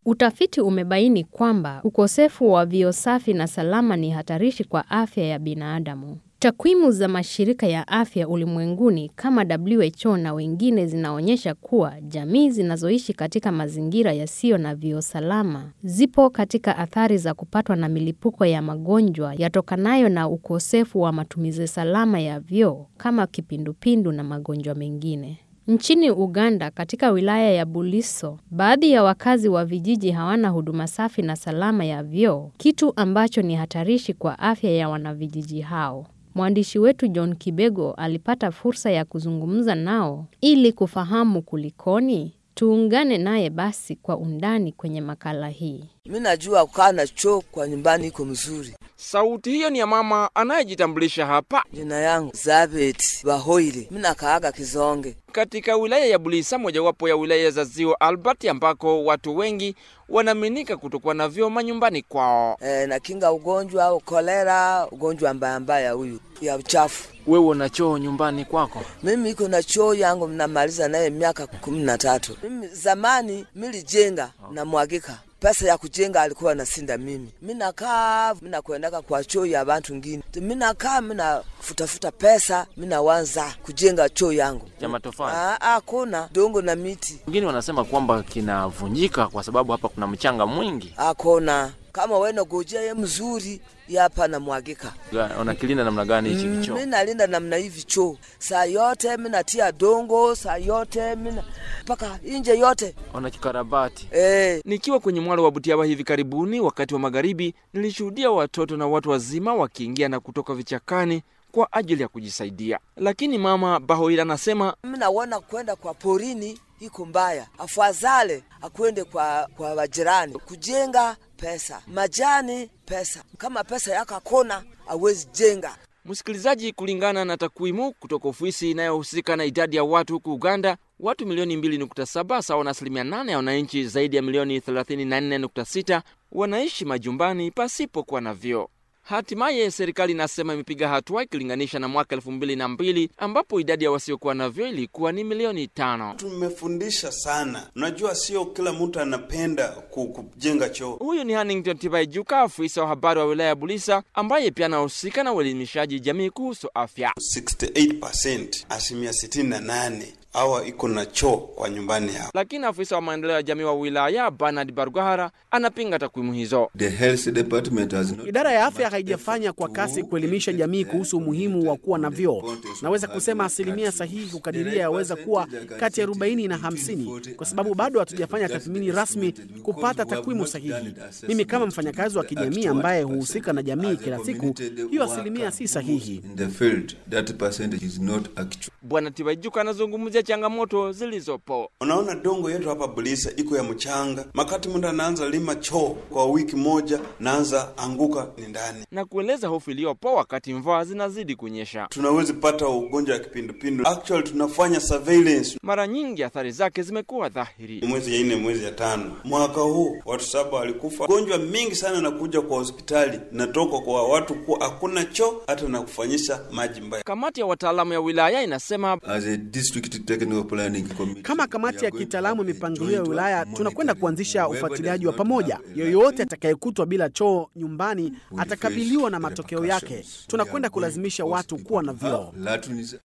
Utafiti umebaini kwamba ukosefu wa vyoo safi na salama ni hatarishi kwa afya ya binadamu. Takwimu za mashirika ya afya ulimwenguni kama WHO na wengine zinaonyesha kuwa jamii zinazoishi katika mazingira yasiyo na vyoo salama zipo katika athari za kupatwa na milipuko ya magonjwa yatokanayo na ukosefu wa matumizi salama ya vyoo kama kipindupindu na magonjwa mengine. Nchini Uganda, katika wilaya ya Buliso, baadhi ya wakazi wa vijiji hawana huduma safi na salama ya vyoo, kitu ambacho ni hatarishi kwa afya ya wanavijiji hao. Mwandishi wetu John Kibego alipata fursa ya kuzungumza nao ili kufahamu kulikoni. Tuungane naye basi kwa undani kwenye makala hii. Mi najua kukaa na choo kwa nyumbani iko mzuri. Sauti hiyo ni ya mama anayejitambulisha hapa Jina yangu Zabet Bahoile, mi nakaaga Kizonge. katika wilaya ya Bulisa, mojawapo ya wilaya za Ziwa Albert, ambako watu wengi wanaaminika kutokuwa na vyoo manyumbani kwao. E, nakinga ugonjwa au kolera, ugonjwa mbaya mbaya huyu ya uchafu. Wewe una choo nyumbani kwako? Mimi iko na choo yangu mnamaliza naye miaka kumi na tatu. Mimi zamani milijenga na mwagika pesa ya kujenga alikuwa nasinda mimi. Minakaa minakwendaka kwa choo ya bantu ngine, minakaa minafutafuta pesa minawanza kujenga choo yangu. Ya matofali. Ah, Hakuna dongo na miti, Wengine wanasema kwamba kinavunjika kwa sababu hapa kuna mchanga mwingi. hakuna kama wena gojea ye mzuri yapa na mwagika Unakilinda namna gani hichi Mm, kichoo? mi nalinda namna hivi choo saa yote minatia dongo saa yote mina mpaka inje yote Unakikarabati. eh. Nikiwa kwenye mwalo wa Butiaba hivi karibuni, wakati wa magharibi, nilishuhudia watoto na watu wazima wakiingia na kutoka vichakani kwa ajili ya kujisaidia, lakini mama Bahoira anasema Minaona kwenda kwa porini iko mbaya, afadhali akwende kwa kwa wajirani kujenga pesa, majani pesa. Kama pesa yako akona awezi jenga. Msikilizaji, kulingana na takwimu kutoka ofisi inayohusika na idadi ya watu huku Uganda, watu milioni 2.7 sawa na asilimia 8 ya wananchi zaidi ya milioni 34.6 wanaishi majumbani pasipokuwa na vyoo. Hatimaye serikali inasema imepiga hatua ikilinganisha na mwaka elfu mbili na mbili ambapo idadi ya wasiokuwa na vyoo ilikuwa ni milioni tano. Tumefundisha sana. Unajua, sio kila mtu anapenda ku- kujenga choo. Huyu ni Hannington Tibaijuka, afisa wa habari wa wilaya ya Bulisa, ambaye pia anahusika na uelimishaji jamii kuhusu afya. 68% asilimia 68 awa iko na choo kwa nyumbani yao. Lakini afisa wa maendeleo ya jamii wa wilaya Bernard Barugahara anapinga takwimu hizo. The health department has not Idara ya afya haijafanya kwa kasi kuelimisha jamii kuhusu umuhimu wa kuwa na vyoo. Naweza kusema asilimia sahihi kukadiria yaweza kuwa kati ya 40 na 50, kwa sababu bado hatujafanya tathmini rasmi kupata takwimu sahihi. Mimi kama mfanyakazi wa kijamii ambaye huhusika na jamii kila siku, hiyo asilimia si sahihi. in the field that percentage is not actual. Bwana Tibaijuka anazungumzia changamoto zilizopo. Unaona, dongo yetu hapa Bulisa iko ya mchanga. Makati mtu anaanza lima choo kwa wiki moja, naanza anguka ni ndani. na kueleza hofu iliyopo wakati mvua zinazidi kunyesha. Tunaweza pata ugonjwa wa kipindupindu. Actually tunafanya surveillance Mara nyingi athari zake zimekuwa dhahiri. mwezi ya nne, mwezi ya tano mwaka huu watu saba walikufa. Gonjwa mingi sana nakuja kwa hospitali, natoka kwa watu kuwa hakuna choo hata na kufanyisha maji mbaya. Kamati ya wataalamu ya wilaya inasema As a district technical planning committee, Kama kamati we ya are going to kitaalamu have a mipangilio ya joint wilaya, monitoring. tunakwenda kuanzisha Whoever ufuatiliaji does wa not pamoja. have- Yoyote atakayekutwa bila choo nyumbani will atakabiliwa na face matokeo yake. repercussions. Tunakwenda We are going kulazimisha to watu force kuwa na people. vyoo. Latrines